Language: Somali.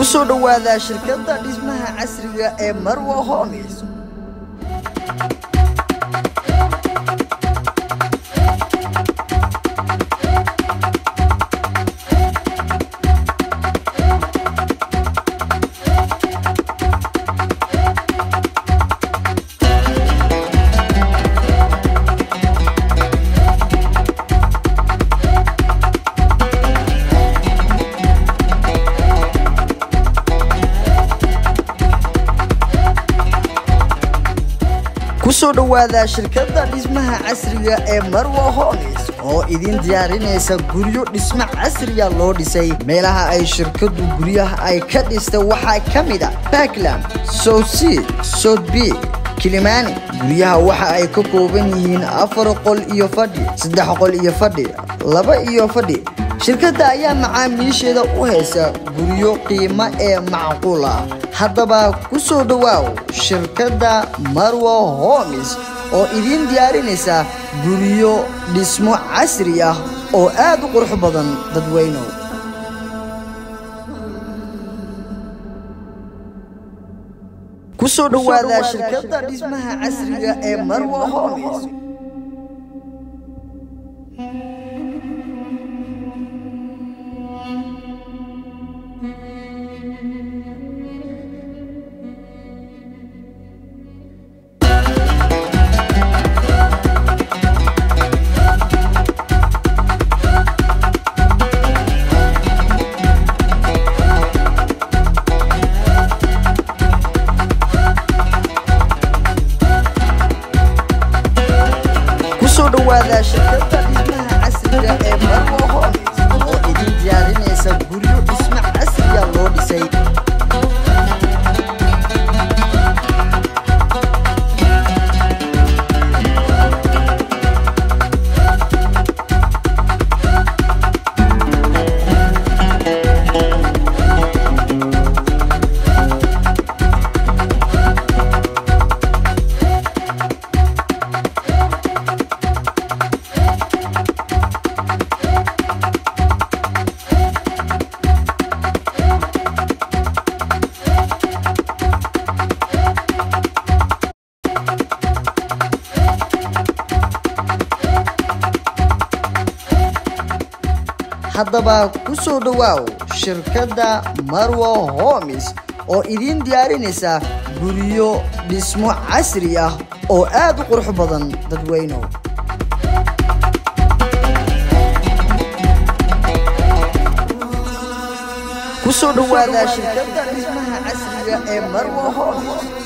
ku soo dhowaada shirkadda dhismaha casriga ee marwa homes ku soo dhowaada shirkadda dhismaha casriga ee marwa homes oo idin diyaarinaysa guryo dhismo casriya loo dhisay meelaha ay shirkaddu guryaha ay ka dhistay waxaa ka mid a backland southsea southby kilimani guryaha waxa ay ka kooban yihiin afar qol iyo fadhi saddex qol iyo fadhi laba iyo fadhi shirkadda ayaa macaamiisheeda u haysa guryo qiimo ee macquul ah haddaba ku soo dhowaaw shirkadda marwa homes oo idiin diyaarinaysa guryo dhismo casri ah oo aad u qurux badan dadweynow ku soo dhowaada shirkadda dhismaha casriga ee marwa homes ku soo dhowaada shirkadda dhismaha casriga ee marwa homes oo idin diyaarinaysa guryo dhismo casriya loo dhisay haddaba ku soo dhowaaw shirkadda marwa homes oo idiin diyaarinaysa guryo dhismo casri ah oo aad u qurux badan dadweynow ku soo dhowaada shirkadda dhismaha casriga ee marwa homes